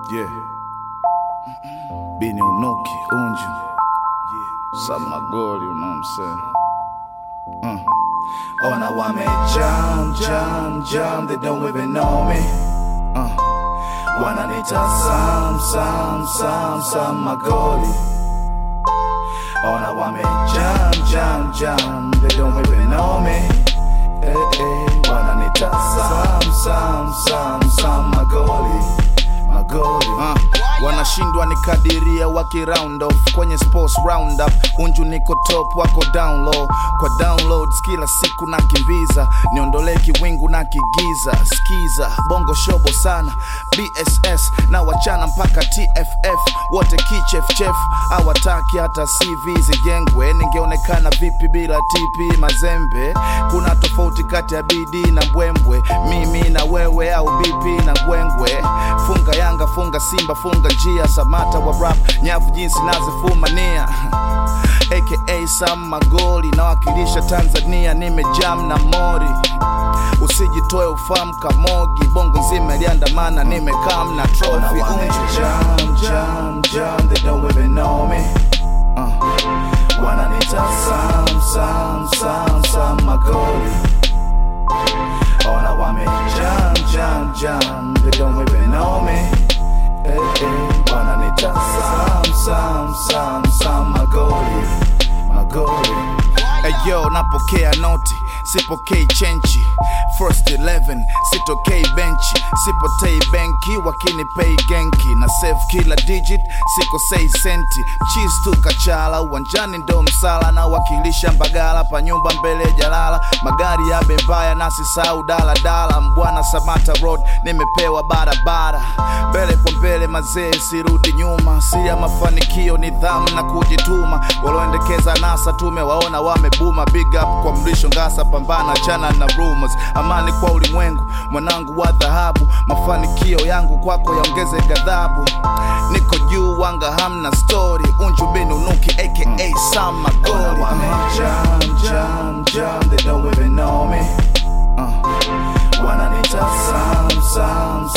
Yeah. Bini unuki unju. Some magoli, you know what I'm saying? Uh. Ona wame jam, jam, jam, they don't even know me. Uh. Wananita Sam, Sam, Sam, Sam magoli. Ona wame jam, jam, jam, they don't even know me. Eh, eh, wananita Sam, Sam, Sam, Sam magoli. Magoli. Uh. Wanashindwa nikadiria waki round off kwenye sports roundup, unju niko top wako down low. Kwa downloads kila siku nakimbiza, niondolee kiwingu na kigiza. Skiza bongo shobo sana, BSS na wachana mpaka TFF, wote kichefchef hawataki hata CV zijengwe. Ningeonekana vipi bila TP Mazembe? Kuna tofauti kati ya bidii na mbwembwe, mimi na wewe au BP na ngwengwe. Funga Yanga, funga Simba, funga njia, Samata wa rap, nyavu jinsi nazifumania aka Sam Magoli, nawakilisha Tanzania, nimejam na mori usijitoe ufahamu kamogi, bongo nzima iliandamana, nimekam na trophy jam, jam, jam, they don't even know me uh. Wananita Sam, Sam, Sam, Sam Magoli Ona wame jam, jam, jam, they don't even know me eh, eh. Wananita Sam, Sam, Sam, Sam Magoli Magoli Eyo, napokea noti sipokei chenchi first 11 sitokei benchi sipotei benki wakinipei genki na save kila digit sikosei senti chis tu kachala uwanjani ndo msala na wakilisha mbagala pa nyumba mbele jalala magari ya bembaya nasisau daladala mbwana samata road nimepewa barabara mbele kwa mbele mazee sirudi nyuma si ya mafanikio nidhamu na kujituma walioendekeza nasa tumewaona wamebuma big up kwa mlisho ngasa pambana chana na rumors amani kwa ulimwengu mwanangu wa dhahabu mafanikio yangu kwako yaongeze ghadhabu niko juu wanga hamna story unju binunuki aka Sam Magoli jam, jam, jam, they don't even know me uh. Wananita Sam, Sam,